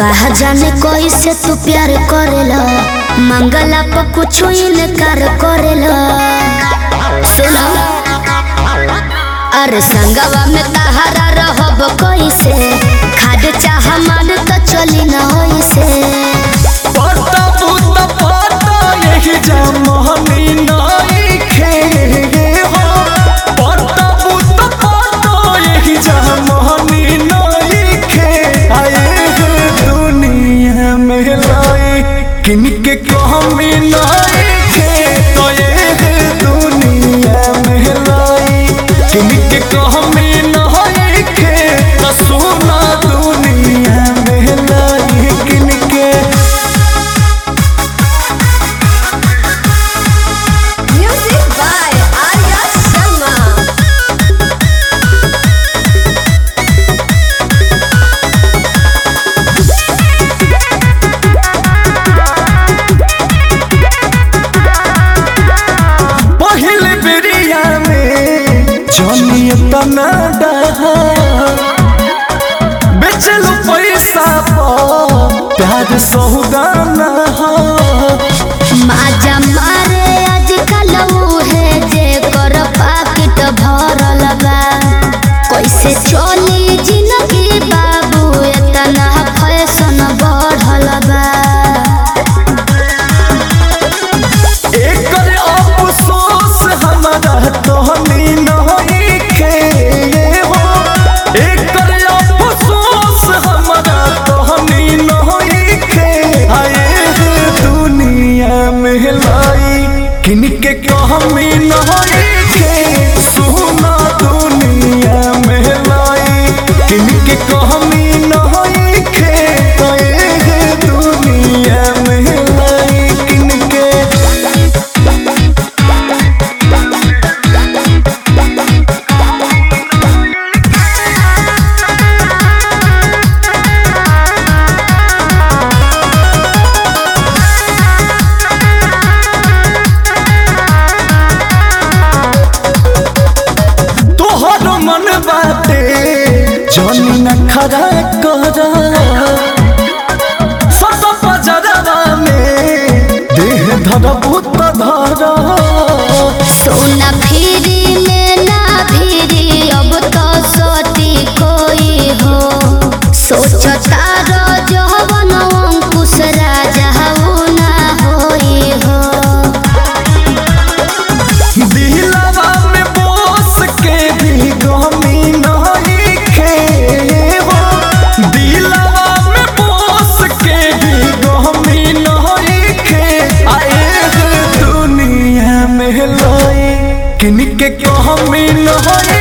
कहा जाने कैसे तू प्यार करेला मंगला पर कुछ इनकार करेला सुनो अरे संगवा में तहारा रहब कैसे खाद चाह मान तो चली न होइसे पता पुता पता यही जमानी नइखे हो पता पुता पता यही जमानी नइखे आए हैं दुनिया में लाई किनके कमी नइखे तो ये है दुनिया में लाई किनके कमी नइखे तो सोना दुनिया में लाई किनके Music by Arya Sharma. पहिल बेरिया में जनिए तना डहा बेचलो पैसा पर प्यार सौदाना माजा मारे आजकल उहे जे कर पाकिट भरल बा कैसे चली जिंदगी बाबू एतना फैशन बढ़ल बा एकर अफसोस हमारा तोहनी नइखे हो एकर अफसोस हमारा तोहनी नइखे आए हैं दुनिया में लाई किनके कहमी नइखे सोना दुनिया में लाई किनके कहमी नइखे आए हैं दुनिया में लाई किनके तोहर मन बाटे जनी न खरा कर सत पजरवा में देह धर भूत धर सोना फिरी में ना फिरी अब तो सोती कोई हो सोचता रो जवन अंकुश राजा ऊ ना होई हो दिलवा में बोस के भी गमी नहीं खे हो दिलवा में बोस के भी गमी नहीं खे आए हैं दुनिया में लाई किनके कहमी नहीं